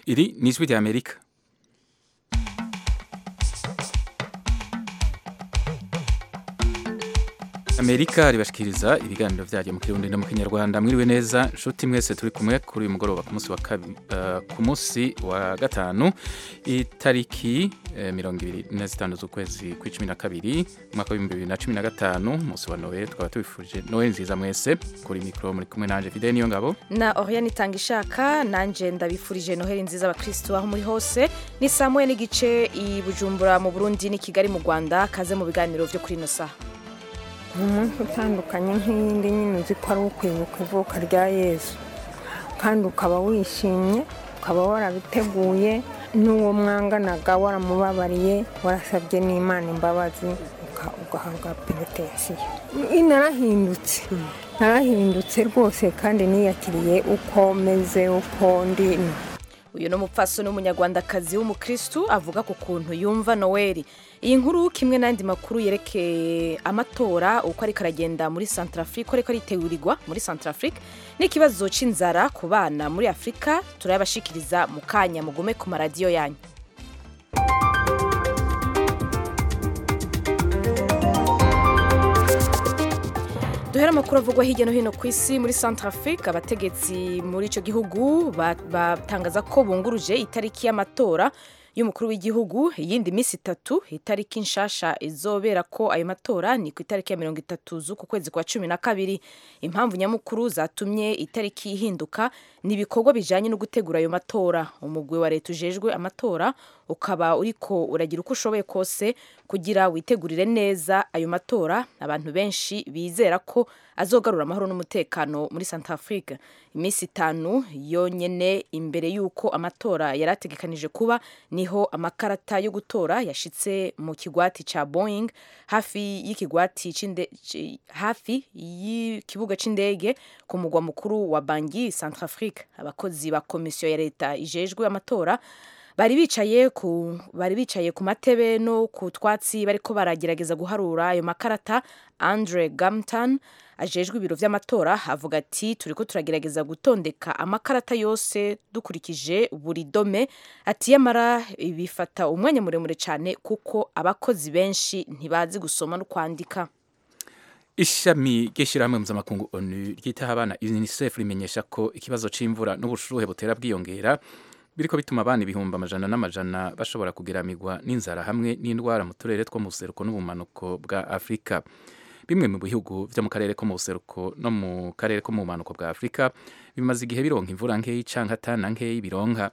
iri ni ijwi rya amerika amerika ribashikiriza ibiganiro byayo mu kirundi no mu kinyarwanda mwiriwe neza nshuti mwese turi kumwe kuri uyu mugoroba ku munsi wa kabi, uh, ku munsi wa gatanu itariki eh, mirongo ibiri na zitanu z'ukwezi kw'icumi na kabiri umwaka w'ibihumbi bibiri na cumi na gatanu umunsi wa noel twaba tubifurije noel nziza mwese kuri mikoro muri kumwe nanje fide niyo ngabo na Oriane itanga ishaka nanje ndabifurije noheli nziza abakristo aho muri hose ni saa moya n'igice i Bujumbura mu Burundi ni Kigali mu Rwanda kaze mu biganiro vyo kuri ino saha ni umunsi utandukanye nk'iyindi nyine uzi ko ari ukwibuka ivuka rya yesu kandi ukaba wishimye ukaba warabiteguye n'uwo mwanganaga waramubabariye warasabye n'imana imbabazi uka- ugahabwa penetesiyo narahindutse narahindutse rwose kandi niyakiriye uko meze uko ndi uyu ni umupfasoni w'umunyarwandakazi w'umukristu avuga ku kuntu yumva noweli iyi nkuru kimwe n'andi makuru yerekeye amatora uko ariko aragenda muri centrafrique ariko aritegurirwa muri centrafrique n'ikibazo c'inzara ku bana muri afurika turayabashikiriza mu kanya mugume ku maradiyo yanyu duhera amakuru avugwa hirya no hino ku isi muri centrafrique abategetsi muri icyo gihugu ba- batangaza ko bunguruje itariki y'amatora y'umukuru w'igihugu iyindi minsi itatu itariki nshasha izobera ko ayo matora ni ku itariki ya mirongo itatu z'uku kwezi kwa cumi na kabiri impamvu nyamukuru zatumye itariki ihinduka ni ibikorwa bijanye no gutegura ayo matora umugwi wa leta ujejwe amatora ukaba uriko uragira uko ushoboye kose kugira witegurire neza ayo matora abantu benshi bizera ko azogarura amahoro n'umutekano muri Centrafrique iminsi itanu yonyene imbere y'uko amatora yari ategekanije kuba niho amakarata yo gutora yashitse mu kigwati ca Boeing hafi y'ikigwati c'inde- ci- hafi y'ikibuga c'indege ku mugwa mukuru wa Bangui Centrafrique abakozi ba komisiyo ya leta ijejwe amatora bari bicaye ku bari bicaye ku matebe no ku twatsi bariko baragerageza guharura ayo makarata Andre Gamtan ajejwe ibiro vy'amatora avuga ati turiko turagerageza gutondeka amakarata yose dukurikije buri dome ati yamara bifata umwanya muremure cyane kuko abakozi benshi ntibazi gusoma no kwandika ishami ry'ishyirahamwe mpuzamakungu onu ryitaho abana unicef rimenyesha ko ikibazo c'imvura n'ubushuhe butera bwiyongera biriko bituma abana ibihumbi amajana n'amajana bashobora kugeramirwa n'inzara hamwe n'indwara mu turere two mu buseruko n'ubumanuko bwa afurika bimwe mu bihugu vyo mu karere ko mu buseruko no mu karere ko mu bumanuko bwa afurika bimaze igihe bironka imvura nkeyi canke atana nkeyi bironka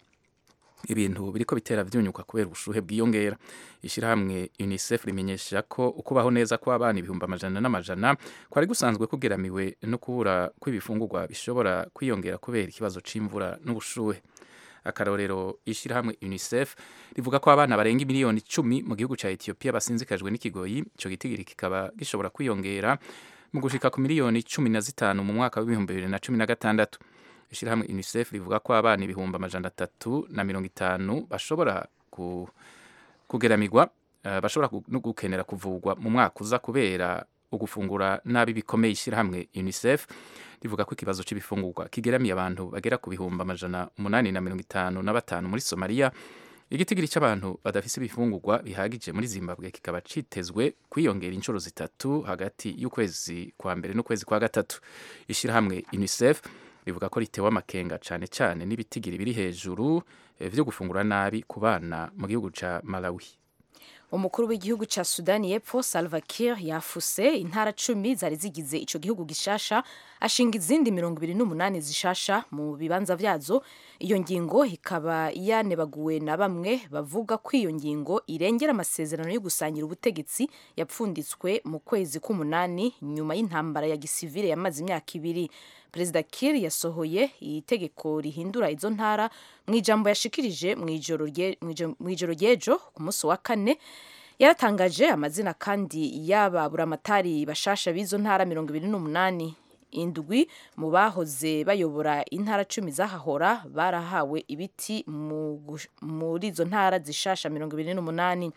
ibintu biriko bitera vyunyuka kubera ubushuhe bwiyongera ishirahamwe unicef rimenyesha ko ukubaho neza kw'abana ibihumbi amajana n'amajana kwari gusanzwe kugeramiwe no kubura kw'ibifungurwa bishobora kwiyongera kubera ikibazo c'imvura n'ubushuhe akarorero ishirahamwe unicef rivuga ko abana barenga miliyoni icumi mu gihugu ca ethiopia basinzikajwe n'ikigoyi ico gitigiri kikaba gishobora kwiyongera mu gushika ku miliyoni cumi na zitanu mu mwaka w'ibihumbi bibiri na cumi na gatandatu ishirahamwe unicef rivuga ko abana ibihumbi amajana atatu na mirongo itanu bashobora ku, kugeramirwa uh, bashobora gu- no gukenera kuvugwa mu mwaka uza kubera ugufungura nabi bikomeye ishirahamwe unicef rivuga ko ikibazo c'ibifungurwa kigeramiye abantu bagera ku bihumbi amajana umunani na mirongo itanu na batanu muri somaliya igitigiri c'abantu badafise ibifungurwa bihagije muri zimbabwe kikaba citezwe kwiyongera inshuro zitatu hagati y'ukwezi kwa mbere n'ukwezi kwa gatatu ishirahamwe unicef rivuga ko ritewe amakenga cane cane n'ibitigiri biri hejuru eh, vyo gufungura nabi ku bana mu gihugu ca malawi umukuru w'igihugu ca sudani y'epfo salva kiir yafuse intara cumi zari zigize ico gihugu gishasha ashinga izindi mirongo ibiri n'umunani zishasha mu bibanza vyazo iyo ngingo ikaba yanebaguwe na bamwe bavuga ko iyo ngingo irengera amasezerano yo gusangira ubutegetsi yapfunditswe mu kwezi k'umunani nyuma y'intambara ya gisivile yamaze imyaka ibiri perezida kiir yasohoye itegeko rihindura izo ntara mu ijambo yashikirije mu ijoro rye- mw'ijo- mw'ijoro ry'ejo ku munsi wa kane yaratangaje amazina kandi y'aba buramatari bashasha b'izo ntara mirongo ibiri n'umunani indwi mu bahoze bayobora intara cumi zahahora barahawe ibiti mu gush- muri izo ntara zishasha mirongo ibiri n'umunani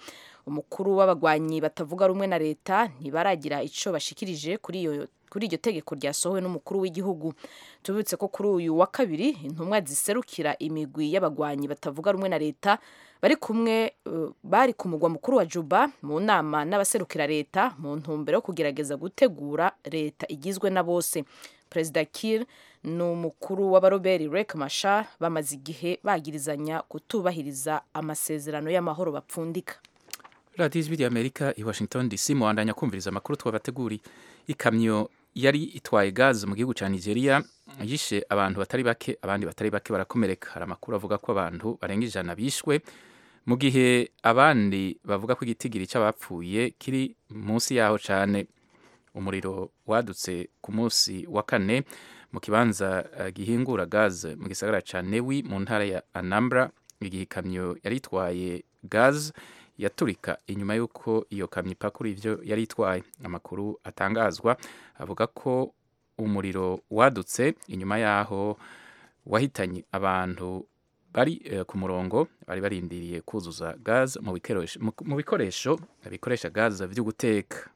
umukuru w'abagwanyi batavuga rumwe na leta ntibaragira ico bashikirije kuri iyo kuri iryo tegeko ryasohowe n'umukuru w'igihugu tubibutse ko kuri uyu wa kabiri intumwa ziserukira imigwi y'abagwanyi batavuga rumwe na leta bari kumwe uh, bari ku mugwa mukuru wa Juba mu nama n'abaserukira leta mu ntumbero yo kugerageza gutegura leta igizwe na bose perezida Kiir n'umukuru w'abaroberi Riek Machar bamaze igihe bagirizanya kutubahiriza amasezerano y'amahoro bapfundika radiyo ijwi ry'amerika i washington dc muwandanya kumviriza amakuru twabateguri ikamyo yari itwaye gaze mu gihugu cya nigeria yishe abantu batari bake abandi batari bake barakomereka hari amakuru avuga ko abantu barenga ijana bishwe mu gihe abandi bavuga ko igitigiri cy'abapfuye kiri munsi yaho cyane umuriro wadutse ku munsi wa kane mu kibanza uh, gihingura gaze mu gisagara cya newi mu ntara ya anambra igihe ikamyo yari itwaye gaze yaturika inyuma y'uko iyo kamyo ipakura ivyo yari itwaye amakuru atangazwa avuga ko umuriro wadutse inyuma yaho wahitanye abantu bari uh, ku murongo bari barindiriye kuzuza gaze mu bikoresho mu bikoresho bikoresha gaze vyo guteka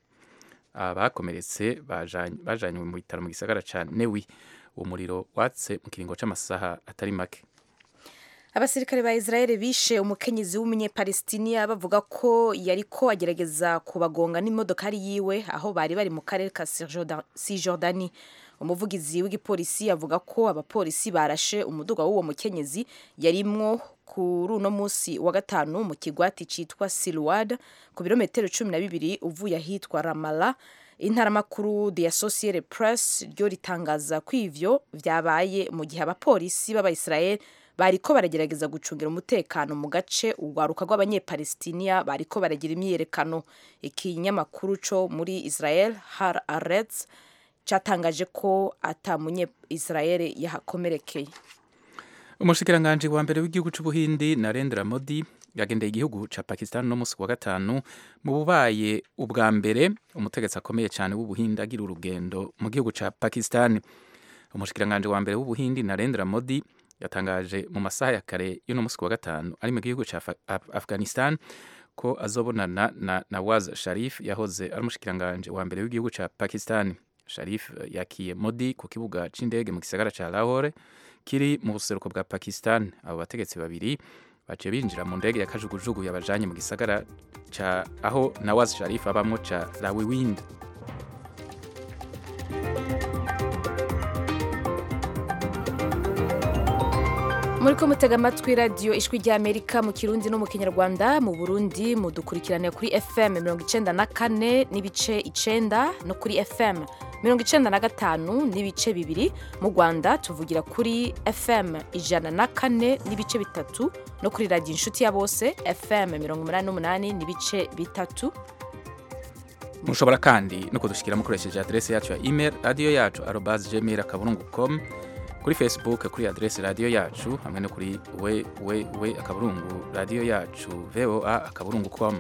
abakomeretse bajanywe mu bitaro mu gisagara ca Newi umuriro watse mu kiringo c'amasaha atari make abasirikare ba Israel bishe umukenyezi w'umunyepalestiniya bavuga ko yariko agerageza kubagonga n'imodokari yiwe aho bari bari mu karere ka Cisjordani umuvugizi w'igipolisi avuga ko abapolisi barashe umuduga w'uwo mukenyezi yarimwo kuri uno munsi wa gatanu mu kigwati citwa Silwad ku birometero cumi na bibiri uvuye ahitwa Ramala intaramakuru The Associated Press ryo ritangaza ko ivyo vyabaye mu gihe abapolisi b'abayisrael bariko baragerageza gucungira umutekano mu gace urwaruka rw'abanyepalestiniya bariko baragira imyiyerekano ikinyamakuru co muri Israel Har Aretz catangaje ko ata munye Israel yahakomerekeye umushikiranganji wa mbere w'igihugu c'ubuhindi Narendra Modi yagendeye igihugu ca Pakistan no musi wa gatanu mu bubaye ubwa mbere umutegetsi akomeye cyane w'ubuhindi agira urugendo mu gihugu ca Pakistan umushikiranganji wa mbere w'ubuhindi Narendra Modi yatangaje mu masaha ya kare y'uno musi wa gatanu ari mu gihugu ca Af Afghanistan ko azobonana na Nawaz Sharif yahoze ari umushikiranganji wa mbere w'igihugu ca Pakistan Sharif yakiye Modi ku kibuga c'indege mu gisagara ca Lahore kiri mu buseruko bwa Pakistan abo bategetsi babiri baciye binjira mu ndege ya kajugujugu yabajanye mu gisagara ca aho Nawaz Sharif abamwo ca Rawiwind muriko mutega amatwi radiyo ijwi ry'amerika mu kirundi no mu kinyarwanda mu burundi mudukurikirane kuri fm mirongo icenda na kane n'ibice icenda no kuri fm mirongo icenda na gatanu n'ibice bibiri mu rwanda tuvugira kuri fm ijana na kane n'ibice bitatu no kuri radiyo inshuti ya bose fm mirongo umunani n'umunani n'ibice bitatu mushobora kandi no kudushikira mukoresheje adrese yacu ya email radiyo yacu arobas gmail akaburungu com kuri facebook kuri adrese radiyo yacu hamwe no kuri we we we akaburungu radiyo yacu voa akaburungu com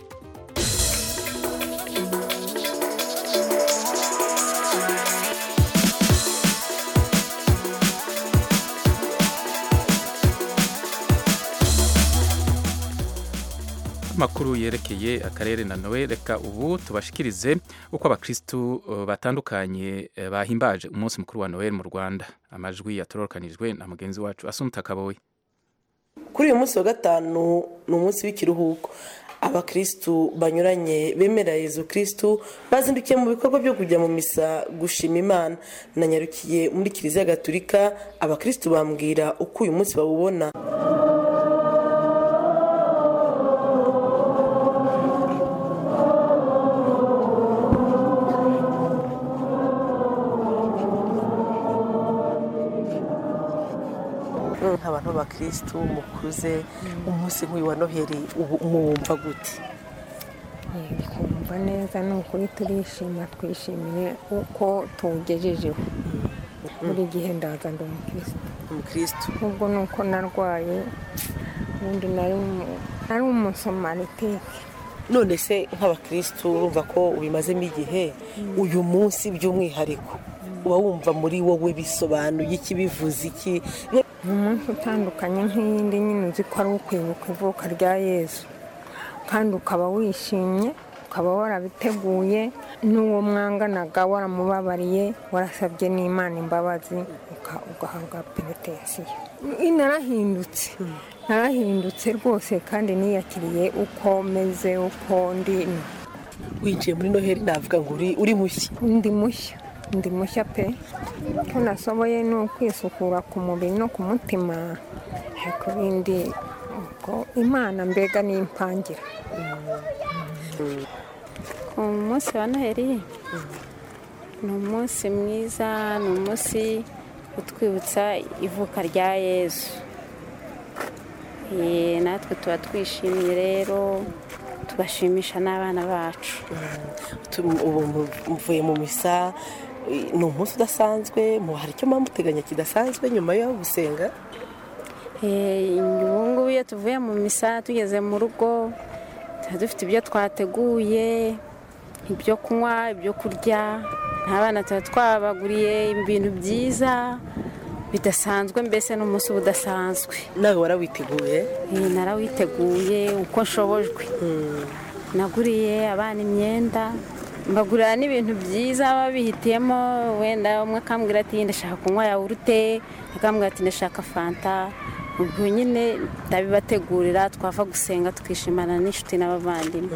amakuru yerekeye akarere na nowe reka ubu tubashikirize uko abakristu uh, batandukanye uh, bahimbaje umunsi mukuru wa noel mu rwanda amajwi yatororokanijwe na mugenzi wacu asumta kaboye kuri uyu munsi wa gatanu ni umunsi w'ikiruhuko abakristu banyuranye bemera yezu kristu bazindukiye mu bikorwa byo kujya mu misa gushima imana nanyarukiye muri kiliziya gatulika abakristu bambwira uko uyu munsi bawubona nk'abantu b'abakirisitu mukuze umunsi nk'uyu wa noheli ubu mwumva gute kumva neza ni ukuri turishima twishimiye uko tuwugejejeho buri gihe ndaza ndi umukirisitu umukirisitu ubwo ni uko narwaye ubundi nari umusomaritike none se nk'abakirisitu urumva ko ubimazemo igihe uyu munsi by'umwihariko uba wumva muri wowe bisobanuye iki bivuze iki ni umunsi utandukanye nk'iyindi nyine uzi ko ari ukwibuka ivuka rya yesu kandi ukaba wishimye ukaba warabiteguye n'uwo mwanganaga waramubabariye warasabye n'imana imbabazi uka- ugahabwa penetesiyo narahindutse narahindutse rwose kandi niyakiriye uko meze uko ndi winjiye muri noheli navuga ngo uri uri mushya ndi mushya ndi mushya pe ko nasoboye ni ukwisukura ku mubiri no ku mutima ku bindi ubwo imana mbega n'impangira ku munsi wa noheli ni umunsi mwiza ni umunsi utwibutsa ivuka rya yezu Eh, natwe tuba twishimye rero tugashimisha n'abana bacu Tu- ubu mu- mvuye mu misa eh, ni umunsi udasanzwe mu hari icyo muba muteganya kidasanzwe nyuma yo gusenga Eh, ubu ngubu iyo tuvuye mu misa tugeze mu rugo tuba dufite ibyo twateguye ibyo kunywa ibyo kurya n'abana tuba twabaguriye ibintu byiza bidasanzwe mbese n'umunsi uba udasanzwe nawe warawiteguye Eh, narawiteguye uko nshobojwe naguriye abana imyenda mbagurira n'ibintu byiza baba bihitiyemo wenda umwe akambwira ati ndashaka kunywa yawurute akambwira ati ndashaka fanta ubwo nyine ndabibategurira twava gusenga tukishimana n'inshuti n'abavandimwe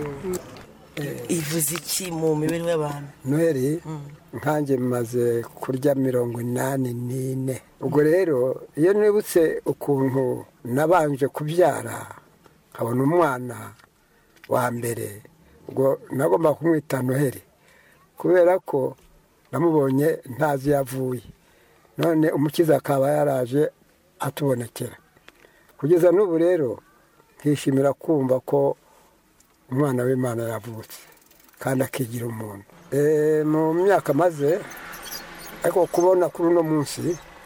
ivuze iki mu mibereho y'abantu noheli nkanjye maze kurya mirongo inani n'ine ubwo rero iyo nibutse ukuntu nabanje kubyara nkabona umwana wa mbere ubwo nagomba kumwita noheli kubera ko namubonye ntazi iyo avuye none umukiza akaba yaraje atubonekera kugeza n'ubu rero nkishimira kumva ko umwana w'imana yavutse kandi akigira umuntu Eh, mu myaka maze ariko kubona kuri uno munsi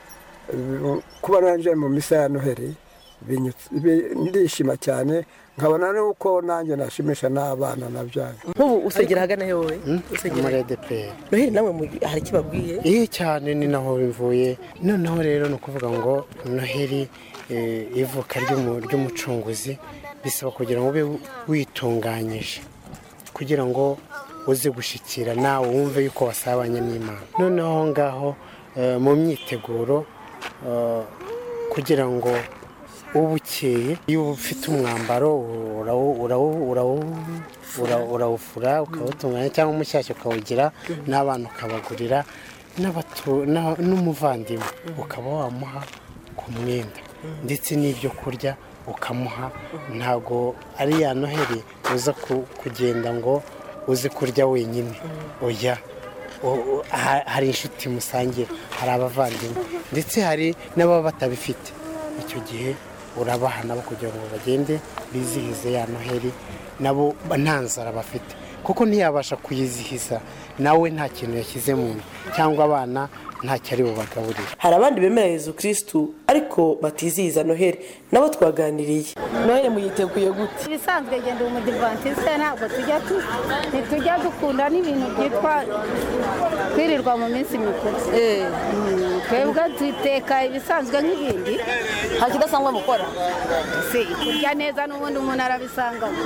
eh, kuba nanjye mu misa ya noheli binyutse- bi- ndishima cyane nkabona nuko nanjye nashimisha n'abana nabyaye nk'ubu usengera ahagana he wowe usengera muri he? edeperi noheli namwe mu- hari icyo babwiye iyo cyane ni naho bivuye noneho rero ni ukuvuga ngo noheli eh, ivuka ry'umu- ry'umucunguzi bisaba kugira ngo ube witunganyije kugira ngo uze gushyikira nawe wumve yuko wasabanye n'imana noneho aho ngaho eh, mu myiteguro eh, kugira ngo uba ukeye iyo uba ufite umwambaro urawu- urawu- urawu- ura- urawufura ukawutunganya cyangwa umushyashya ukawugira n'abana ukabagurira n'abatu- na- n'umuvandimwe ukaba wamuha ku mwenda ndetse n'ibyo kurya ukamuha ntabwo ari ya noheli uza ku- kugenda ngo uze kurya wenyine oya O- o- ha- hari inshuti musangira hari abavandimwe ndetse hari n'ababa batabifite icyo gihe urabaha nabo kugira ngo bagende bizihize ya noheli nabo nta nzara bafite kuko ntiyabasha kuyizihiza nawe nta kintu yashyize mu nda cyangwa abana ntacyo ari bubagaburire hari abandi bemera yezu kirisitu ariko batizihiza noheli nabo twaganiriye noheli muyiteguye gute ibisanzwe genda umudivantiste ntabwo tujya tu ntitujya dukunda n'ibintu byitwa kwirirwa mu minsi mikuru Mm, twebwe duteka ibisanzwe nk'ibindi nta kidasanzwe mukora si kurya neza n'ubundi umuntu arabisangamo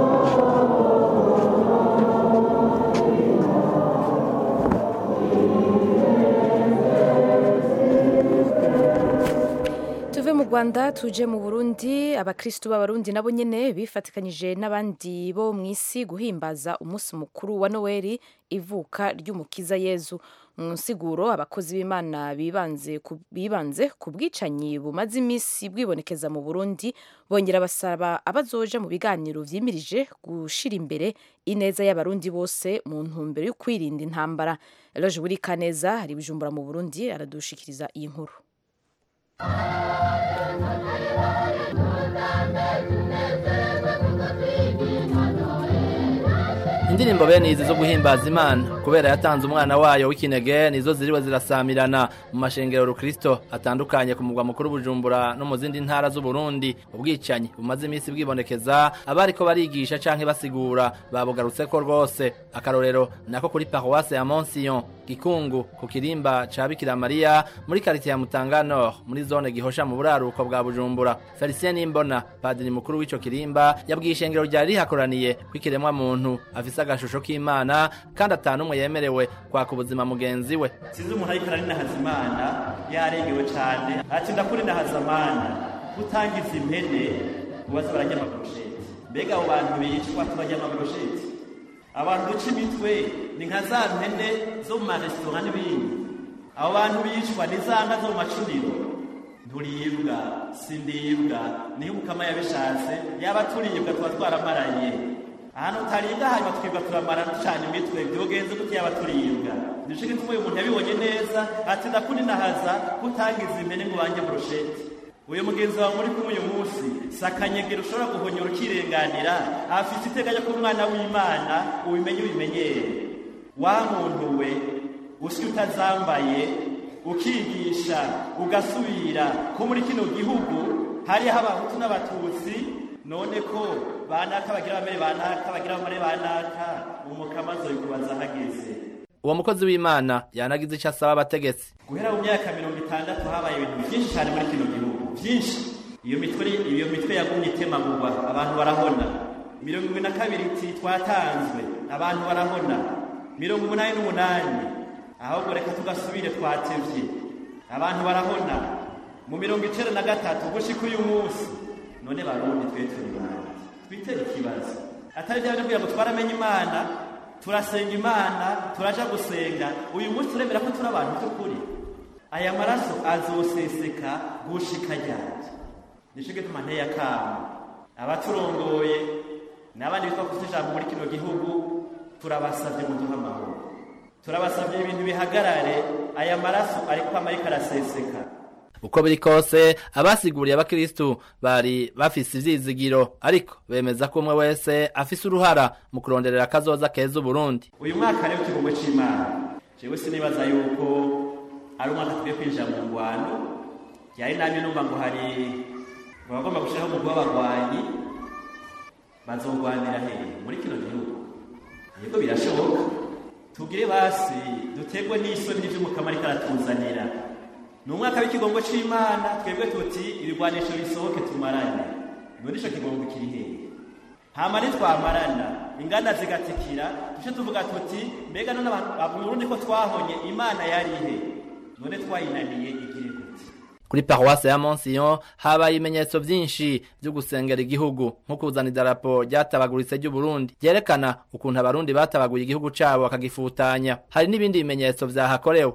tuve mu rwanda tuje mu burundi abakirisitu b'abarundi nabo nyine bifatikanyije n'abandi bo mu isi guhimbaza umunsi mukuru wa noweli ivuka ry'umukiza yezu mu nsiguro abakozi b'imana bibanze ku- bibanze ku bwicanyi bumaze iminsi bwibonekeza mu burundi bongera basaba abazoja mu biganiro vyimirije gushira imbere ineza y'abarundi bose mu ntumbero yo kwirinda intambara eloge buri kaneza ari bujumbura mu burundi aradushikiriza iyi nkuru indirimbo bene izi zo guhimbaza imana kubera yatanze umwana wayo w'ikinege nizo ziriwe zirasamirana mu mashengero rukristo atandukanye ku mugwa mukuru bujumbura no mu zindi ntara z'uburundi ubwicanyi bumaze iminsi bwibonekeza abariko barigisha canke basigura babugarutseko rwose akarorero nako kuri paruwase ya monsiyon gikungu ku kirimba ca bikira mariya muri karite ya mutanga nord muri zone gihosha mu buraruko bwa bujumbura felicien nimbona padiri mukuru w'ico kirimba yabwiye ishengero ryari rihakoraniye kw'ikiremwa muntu afise agashusho k'imana kandi atanumwe yemerewe kwaka ubuzima mugenzi we sinzi umuntu ariko araninahaza imana yarengewe cane ati ndakurinahaza mana gutangiza impene ubaza bararya amaburusheti mbega abo bantu bicwa tubarya amaburusheti abantu duca imitwe ni nka za mpene zo mu maresitora n'ibindi abo bantu bicwa ni za nka zo mu macuniro nturibwa sindibwa niyo umukama yabishatse yaba turibwa tuba twaramaranye ahantu utaribwa hanyuma twibwa turamara ducana imitwe byogenze gute yaba turibwa nico gituma uyu muntu yabibonye neza ati ndakuninahaza kutangiza impene ngo banjye burusheti uyu mugenzi wawe muri kumwe uyu munsi si akanyegero ushobora guhonyora ukirenganira afite iteganya ko umwana w'imana ubimenye ubimenyere wa muntu we usya utazambaye ukigisha ugasubira ko muri kino gihugu hariho abahutu n'abatutsi none ko banaka bagira bamere banaka bagira bamere banaka umukama azoyikubaza hageze uwo mukozi w'imana yanagize icyo asaba abategetsi guhera mu myaka mirongo itandatu habaye ibintu byinshi cyane muri kino gihugu byinshi iyo mitwe iyo mitwe yagumye itemagurwa abantu barahona mirongo ibiri na kabiri iti twatanzwe abantu barahona mirongo umunani n'umunani ahubwo reka tugasubire twatevye abantu barahona mu mirongo icenda na gatatu gushika uyu munsi none barundi twe turi bande twitere ikibazo atari bya bintu kugira ngo twaramenye imana turasenga imana turaja gusenga uyu munsi turemera ko turi abantu by'ukuri aya maraso azoseseka gushika ryanje nico gituma nteye akamo abaturongoye n'abandi bitwa kufite ijambo muri kino gihugu turabasavye muduhe amahoro turabasavye ibintu bihagarare aya maraso ariko amariko araseseka uko biri kose abasiguriye abakristu bari bafise ivyizigiro ariko bemeza ko umwe wese afise uruhara mu kuronderera akazoza keza uburundi uyu mwaka rero ikigongo c'imana jewe sinibaza yuko ari umwaka tugiye kwinjira mu ngwano yari namye numva ngo hari abagomba gushiraho umugwi w'abagwanyi bazogwanira hehe muri kino gihugu yego birashoboka tugire basi dutegwe n'isoni n'ivy'umukama ariko aratuzanira ni umwaka w'ikigongo c'imana twebwe tuti ibigwanisho bisohoke tumarane none ico kigongo kiri hehe hama nitwamarana inganda zigatikira duce tuvuga tuti mbega none mu burundi ko twahonye imana yarihe none twayinaniye igire gute kuri paruwase ya monsiyon habaye ibimenyetso vyinshi vyo gusengera igihugu nko kuzana idarapo ryatabaguritse ry'uburundi ryerekana ukuntu abarundi batabaguye igihugu cabo bakagifutanya hari n'ibindi bimenyetso vyahakorewe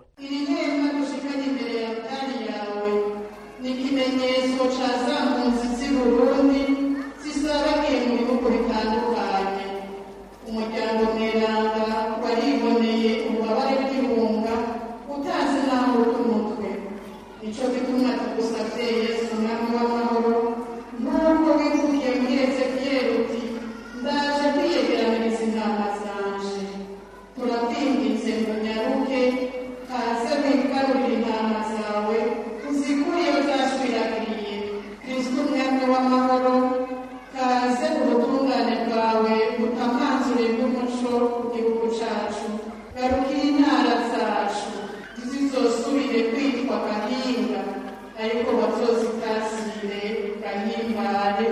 ni ikimenyetso ca za mpunzi z'i burundi zisaragiye mu bihugu bitandukanye umuryango mweranda wariboneye ububabare bw'ibunga utanze naho umutwe nico gituma tugusavye yesu mwami w'amahoro nk'uko wivugiye muri ezekiyeli uti ndaje kwiyegeraniriza intama zanje turakwinginze ngo nyaruke kaze wigarurire intama zawe uzikuriye zashwiragiriye kristo umwami w'amahoro kaze ubutungane bwawe butamanzure bw'umuco ku gihugu cacu garukira intara zacu ntizizosubire kwitwa gahinga ariko bazozitasire gahimbare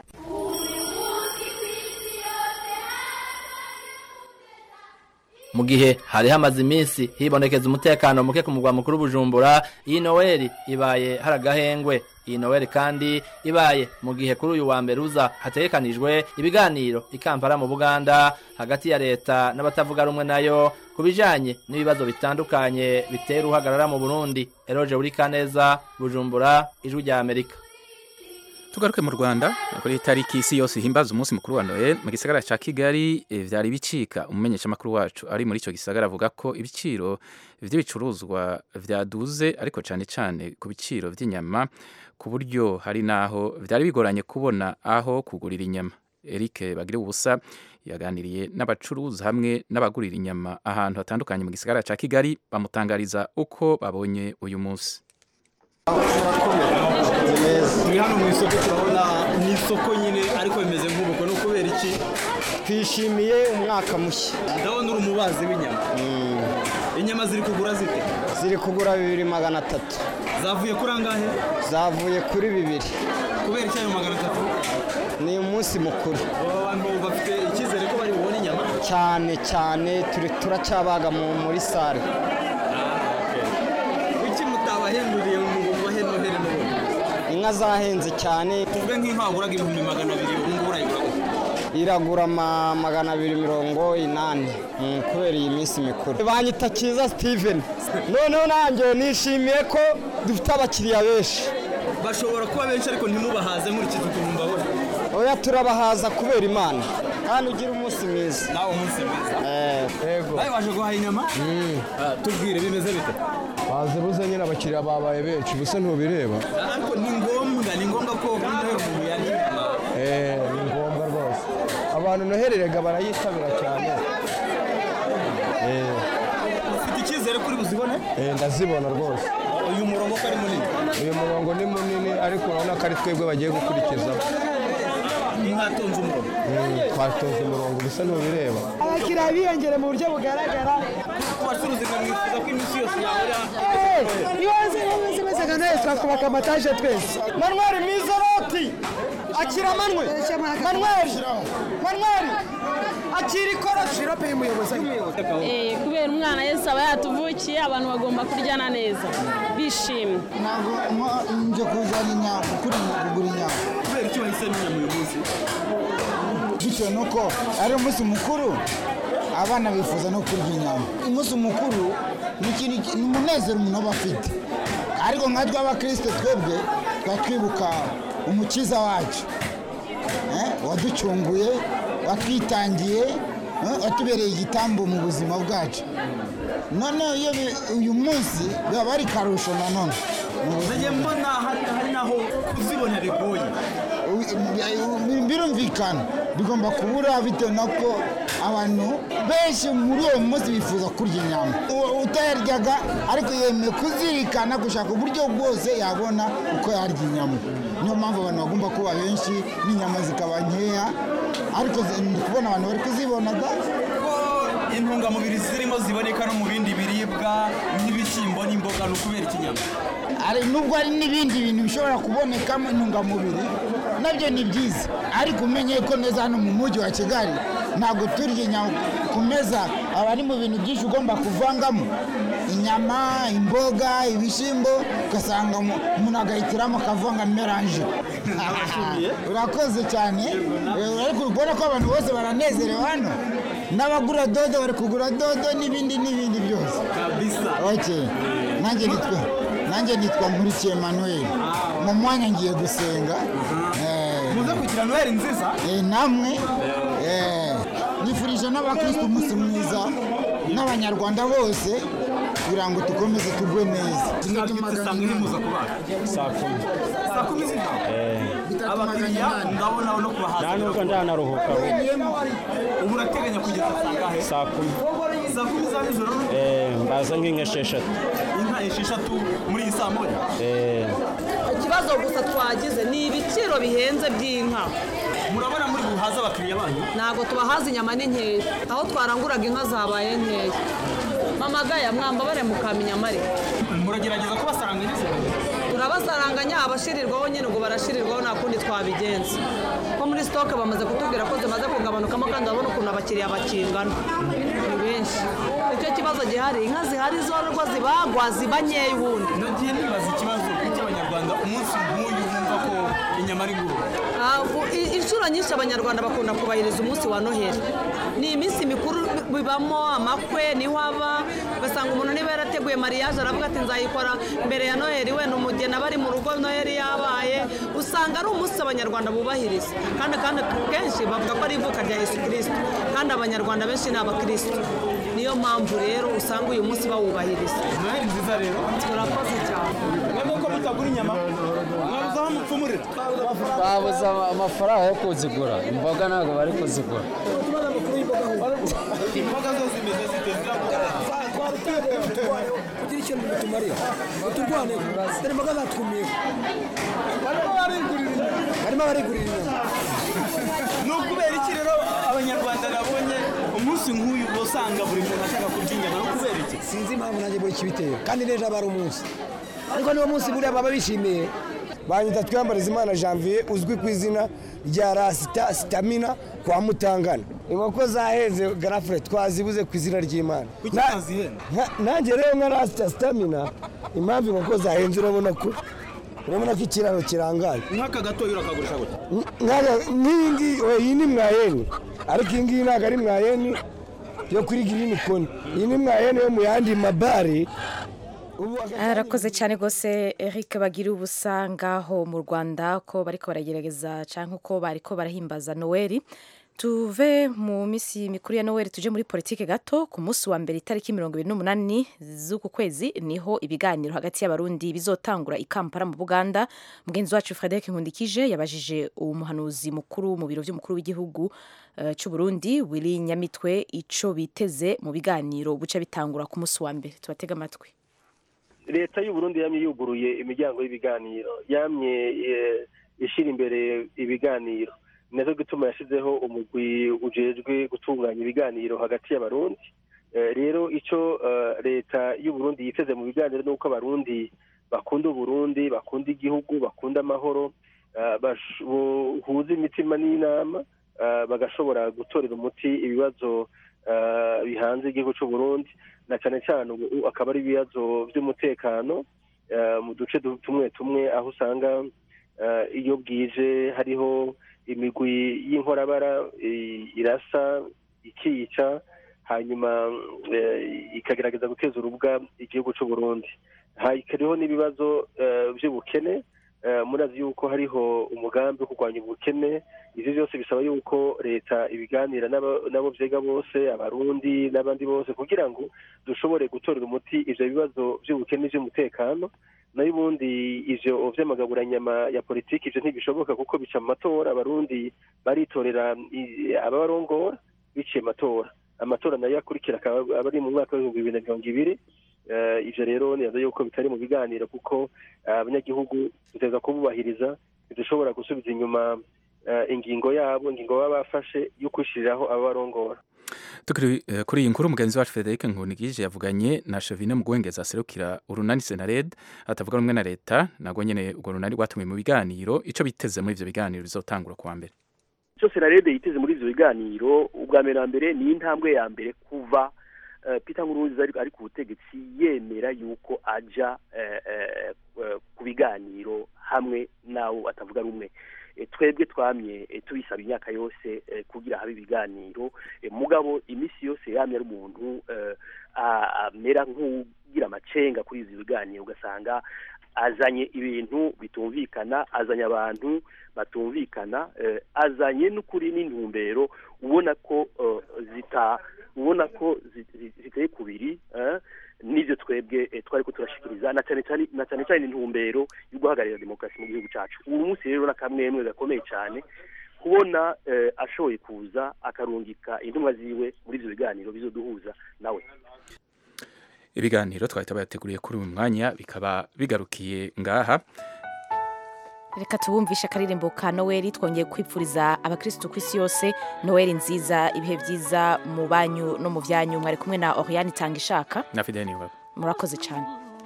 mu gihe hari hamaze iminsi hibonekeza umutekano muke ku mugwa mukuru bujumbura iyi noweli ibaye hari agahengwe iyi noweli kandi ibaye mu gihe kuri uyu wa mbere uza hategekanijwe ibiganiro i kampala mu buganda hagati ya leta n'abatavuga rumwe nayo ku bijanye n'ibibazo bitandukanye bitera uhagarara mu burundi eroje buri kaneza bujumbura ijwi rya amerika tugaruke mu rwanda kuri iyi tariki isi yose ihimbaza umunsi mukuru wa noel mu gisagara cya kigali eh, vyari bicika umumenyeshamakuru wacu ari muri icyo gisagara avuga ko ibiciro vy'ibicuruzwa vyaduze ariko cyane cyane ku biciro vy'inyama ku buryo hari n'aho vyari bigoranye kubona aho kugurira inyama eric bagira ubusa yaganiriye n'abacuruzi hamwe n'abagurira inyama ahantu hatandukanye mu gisagara cya kigali bamutangariza uko babonye uyu munsi turi hano mu isoko turabona ni isoko nyine ariko bimeze nk'ubukwe ni ukubera iki twishimiye umwaka mushya ndabona uri umubazi w'inyama inyama ziri kugura zite ziri kugura bibiri magana atatu zavuye kuri angahe zavuye kuri bibiri kubera icyayi magana atatu ni umunsi mukuru aba bantu bafite icyizere ko bari bubone inyama cyane cyane turi turacyabaga mu- muri sare kuki mutabahemburiye ngo mubahe noheli n'ubundi inka zahenze cyane tuvuge nk'inka waguraga ibihumbi magana abiri ubu ngubu urayigura gute iragura ma- magana abiri mirongo inani mm, kubera iyi minsi mikuru banyita cyiza steven noneho nanjye nishimiye ko dufite abakiriya benshi bashobora kuba benshi ariko ntimubahaze nkurikije ukuntu mbabona oya turabahaza kubera imana kandi ugira umunsi mwiza nawe umunsi mwiza yego nawe waje guhaha inyama Ah, tubwire bimeze bite bazibuze nyine abakiriya babaye benshi gusa ntubireba ariko ni ngombwa ni ngombwa ko kuri noheli umuntu yarya inyama Eh, ni ngombwa rwose abantu nohererega barayitabira cyane Eh, ufite icyizere kuri buzibone eh, ndazibona rwose uyu murongo ko ari munini uyu murongo ni munini ariko urabona ko ari twebwe bagiye gukurikizaho mwatonze umurongo Mm, twatonze umurongo gusa ntubireba abakiriya biyongera mu buryo bugaragara ku bacuruzi nka mwifuza ko iminsi yose yahora iyo waze bameze bameze nka nawe twakubaka amataje twese manweri mwiza roti akira manwe manweri manweri akira ikoroshi sirope y'umuyobozi Eh, kubera umwana Yesu aba yatuvukiye abantu bagomba kuryana neza bishimye ntabwo nje kuzana inyama kuri kugura inyama kubera icyo wahisemo inyama uyu munsi bitewe n'uko ari umunsi mukuru abana bifuza no kurya inyama umunsi mukuru ni ikintu ki- ni umunezero umuntu aba afite ariko nka tw'abakristo twebwe tuba twibuka umukiza wacu eh, waducunguye watwitangiye eh, watubereye igitambo mu buzima bwacu noneho iyo bi- uyu munsi biba ari karusho nanone mu buzima najye mbona hari hari naho kuzibona bigoye birumvikana bigomba kubura bitewe n'uko abantu benshi muri uwo munsi bifuza kurya inyama U- utayaryaga ariko yemeye kuzirikana gushaka uburyo bwose yabona uko yarya inyama niyo mpamvu abantu bagomba kuba benshi n'inyama zikaba nkeya ariko zi- ndi kubona abantu bari kuzibonaga ko intungamubiri zirimo ziboneka no mu bindi biribwa nk'ibishyimbo n'imboga ni ukubera ikinyama ari nubwo hari n'ibindi bintu bishobora kubonekamo intungamubiri nabyo ni byiza ariko umenye ko neza hano mu mujyi wa kigali ntabwo turya inyama ku meza aba ari mu bintu byinshi ugomba kuvangamo inyama imboga ibishyimbo ugasanga mu- umuntu agahitiramo akavanga meranje urakoze cyane Eh, ariko uri kubona ko abantu bose baranezerewe hano n'abagura dodo bari kugura dodo n'ibindi n'ibindi byose kabisa okay nanjye nitwa nanjye nitwa nkurikiye manuel mu mwanya ngiye gusenga Eh, muze kugira noheli nziza eh, namwe eh, nifurije n'abakristo umunsi mwiza n'abanyarwanda bose kugira ngo dukomeze tugwe neza saa kumi muza kubaga saa kumi saa kumi z'ijoro abakiriya ndabona no kubahaza nta nubwo ndanaruhuka we ubu urateganya kugeza saa ngahe saa kumi saa kumi za nijoro Eh, mbaza nk'inka esheshatu inka esheshatu muri iyi saa moya Eh, ikibazo gusa twagize ni ibiciro bihenze by'inka murabona muri buhaze abakiriya banyu ntabwo tubahaza inyama ni nkeya aho twaranguraga inka zabaye nkeya mama gaya mwambabare mukamenya amare muragerageza kubasaranga nijoro turabasaranganya abashirirwaho nyine ngo barashirirwaho nta kundi twabigenza ko muri sitoke bamaze kutubwira ko zimaze kugabanukamo kandi urabona ukuntu abakiriya bakingana ni benshi icyo kibazo gihari inka zihari zororwa zibagwa ziba nkeya ubundi nagiye nibaza ikibazo kuki abanyarwanda umunsi nk'uyu bumva ko inyama ari nguru Ah, u- i- inshuro nyinshi abanyarwanda bakunda kubahiriza umunsi wa noheli ni iminsi mikuru bibamo amakwe niho aba ugasanga umuntu niba yarateguye mariage aravuga ati nzayikora mbere ya noheli wenda umugeni aba ari mu rugo noheli yabaye usanga ari umunsi abanyarwanda bubahiriza kandi kandi kenshi bavuga ko ari ivuka rya yesu kirisito kandi abanyarwanda benshi ni abakristo niyo mpamvu rero usanga uyu munsi bawubahiriza noheli nziza rero turakoze cyane mwebwe ko mutagura inyama mwabuze aho mupfumurira babuze amafaranga yo kuzigura imboga ntabwo bari kuzigura imboga zo zimeze zite ziragura kugira ikintu bitumarira uturwane dore imboga zatwumiye barimo barigurira inyama barimo barigurira inyama ni ukubera iki rero abanyarwanda nabonye umunsi nk'uyu uba usanga buri muntu ashaka kurya inyama no kubera iki sinzi impamvu nanjye buri kibitera kandi n'ejo aba ari umunsi ariko niwo munsi buriya baba bishimiye banyita twiyambariza imana janvier uzwi ku izina rya rasita sitamina kwa mutangana inkoko zaheze garafure twazibuze ku izina ry'imana kuki utazihenda nanjye rero nka rasita sitamina impamvu inkoko zahenze urabona ko urabona ko ikiraro kirangaye nk'aka gatoya urakagurisha gutya nk'iyi ngiyi oya, iyi ni mwayeni ariko iyi ngiyi ntabwo ari mwayeni yo kuri girini koni iyi ni mwayeni yo mu yandi mabare arakoze cyane rwose eric bagira ubusa ngaho mu rwanda ko bariko baragerageza cyangwa uko bariko barahimbaza noweli tuve mu minsi mikuru ya noweli tuje muri politike gato ku munsi wa mbere itariki mirongo ibiri n'umunani z'uku kwezi niho ibiganiro hagati y'abarundi bizotangura i kampala mu buganda mugenzi wacu frederic nkundikije yabajije umuhanuzi mukuru mu biro by'umukuru w'igihugu uh, cy'u burundi willy nyamitwe ico biteze mu biganiro buca bitangura ku munsi wa mbere tubatega amatwi leta y'uburundi yamye yuguruye imiryango y'ibiganiro yamye eh, ishyira imbere ibiganiro nacyo gituma yashyizeho umugwi ujejwe gutunganya ibiganiro hagati y'abarundi Eh, rero icyo eh, leta y'uburundi yiteze mu biganiro ni uko abarundi bakunda uburundi bakunda igihugu bakunda amahoro eh, bash- bohuza imitima n'inama eh, bagashobora gutorera umuti ibibazo eh, bihanze igihugu cy'uburundi na cyane cyane ubu akaba ari ibibazo by'umutekano eh, mu duce du- tumwe tumwe aho usanga eh, iyo bwije hariho imigwi y'inkorabara i- irasa ikica hanyuma eh, ikagerageza guteza urubwa igihugu cy'u Burundi hariho n'ibibazo eh, by'ubukene eh, murazi yuko hariho umugambi wo kurwanya ubukene ivyo byose bisaba yuko leta ibiganira n'aba- n'abo vyega bose abarundi n'abandi bose kugira ngo dushobore gutorera umuti ivyo bibazo by'ubukene by'umutekano nayo ubundi ivyo vy'amagaburanyama ya politiki ivyo ntibishoboka kuko bica mu matora abarundi baritorera i- ababarongora biciye amatora amatora nayo akurikira akaba aba ari mu mwaka w'ibihumbi bibiri na mirongo ibiri Eh, ivyo rero nibaza yuko bitari mu biganiro kuko eh, abanyagihugu duteza kububahiriza ntidushobora gusubiza inyuma eh, ingingo yabo ingingo baba bafashe yo kwishiriraho ababarongora tukiri eh, kuri iyi nkuru mugenzi wacu Frederic Nkunigije yavuganye na Chevine Mugwengeza aserukira urunani Senared atavuga rumwe na leta nagwo nyene urwo runani rwatumiwe mu biganiro ico biteze muri ivyo biganiro bizotangura kuwa mbere icyo senarede yiteze muri ibyo biganiro ubwa mbere na mbere ni intambwe ya mbere kuva eh, peter nkurunziza ari ari ku butegetsi yemera yuko ajya eh, eh, eh, ku biganiro hamwe n'abo batavuga rumwe Eh, twebwe twamye eh, tubisaba imyaka yose eh, kugira habe ibiganiro Eh, mugabo iminsi yose yamye ari umuntu eh, a- amera nk'ugira amacenga kuri izi biganiro ugasanga azanye ibintu bitumvikana azanye abantu batumvikana eh, azanye n'ukuri n'intumbero ubona ko eh, zita ubona ko zi- zi- ziteye kubiri eh, n'ivyo twebwe eh, twariko turashikiriza na cyane cyane na cyane cyane intumbero yo guhagararira demokarasi mu gihugu cacu uyu munsi rero n'akamwemwe gakomeye cyane kubona eh, ashoboye kuza akarungika intumwa ziwe muri ivyo biganiro bizoduhuza nawe ibiganiro twahita bayateguriye kuri uyu mwanya bikaba bigarukiye ngaha reka tubumvishe akaririmbo ka noweli twongeye kwipfuriza abakirisitu ku isi yose noweli nziza ibihe byiza mu banyu no mu byanyu mwari kumwe na oriyani itanga ishaka na Fidel Niyombare murakoze cyane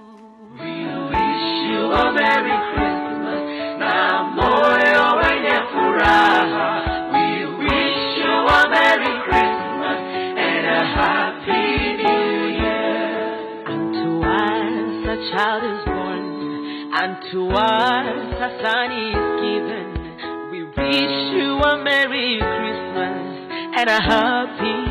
you a Merry Christmas na moyo wenye furaha. We wish you a Merry Christmas and a Happy New Year. Unto us a child is born, unto us a son is given. We wish you a Merry Christmas and a Happy